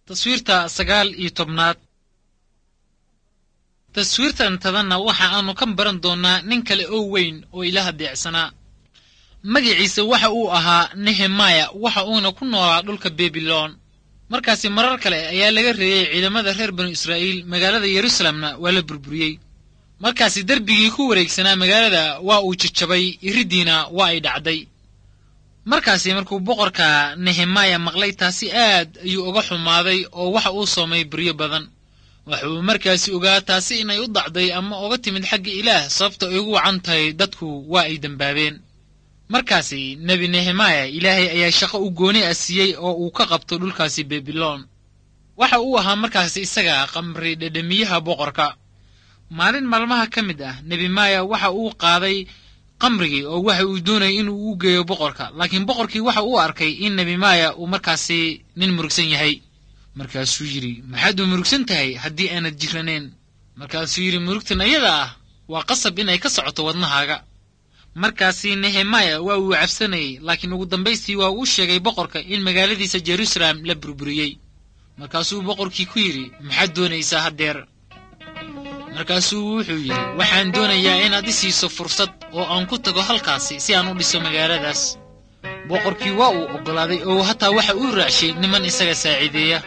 taswiirta sagaal iyo tobnaad taswiirtan tadanna waxa aanu ka baran doonnaa nin kale oo weyn oo ilaah deecsanaa magiciisa waxa uu ahaa nehemaya waxa uuna ku noolaa dhulka bebilon markaasi marar kale ayaa laga reeyey ciidamada reer banu israa'iil magaalada yeruusalemna waa la burburiyey markaasi derbigii ku wareegsanaa magaalada waa uu jajabay iriddiina waa ay dhacday markaasi markuu boqorka nehemaya maqlay taasi aad ayuu uga xumaaday oo waxa uu soomay beryo badan waxa uu markaasi ogaa taasi inay u dacday ama uga timid xagga ilaah sababta ay ugu wacan tahay dadku waa ay dembaabeen markaasi nebi nehemaya ilaahay ayaa shaqo u gooni ah siiyey oo uu ka qabto dhulkaasi bebilon waxa uu ahaa markaasi isaga qamri dhedhemiyaha boqorka maalin maalmaha ka mid ah nebi maya waxa uu qaaday qamrigii oo waxa uu doonayay inuu u geeyo boqorka laakiin boqorkii waxa uu arkay in nebi maya uu markaasi nin murugsan yahay markaasuu yidhi maxaad u murugsan tahay haddii aanad jiranayn markaasuu yidhi murugtan ayada ah waa qasab inay ka socoto wadnahaaga markaasi nehemaya waa uu cabsanayey laakiin ugu dambaystii waa uu sheegay boqorka in magaaladiisa jeruusaalem la burburiyey markaasuu boqorkii ku yidhi maxaad doonaysaa haddeer markaasuu wuxuu yidhi waxaan doonayaa inaad i siiso fursad oo aan ku tago halkaasi si aan u dhiso magaaladaas boqorkii waa uu oggolaaday oo hataa waxa uu raacshay niman isaga saaciideeya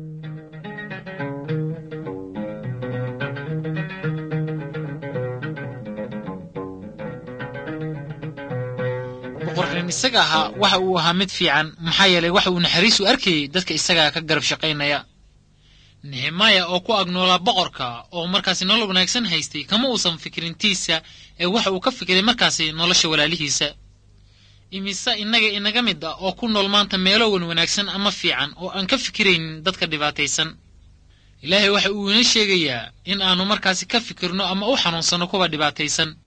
boqorkan isaga ahaa waxa uu ahaa mid fiican maxaa yeelay waxa uu naxariis u arkayey dadka isagaa ka garab shaqaynaya nehemaya oo ku agnoolaa boqorka oo markaasi nolol wanaagsan haystay kama uusan fikirintiisa ee waxa uu ka fikiray markaasi nolosha walaalihiisa imise innaga inaga mid ah oo ku nool maanta meelo wan wanaagsan ama fiican oo aan ka fikiraynin dadka dhibaataysan ilaahay waxa uu ina sheegayaa in aanu markaasi ka fikirno ama u xanuunsanno kuwa dhibaataysan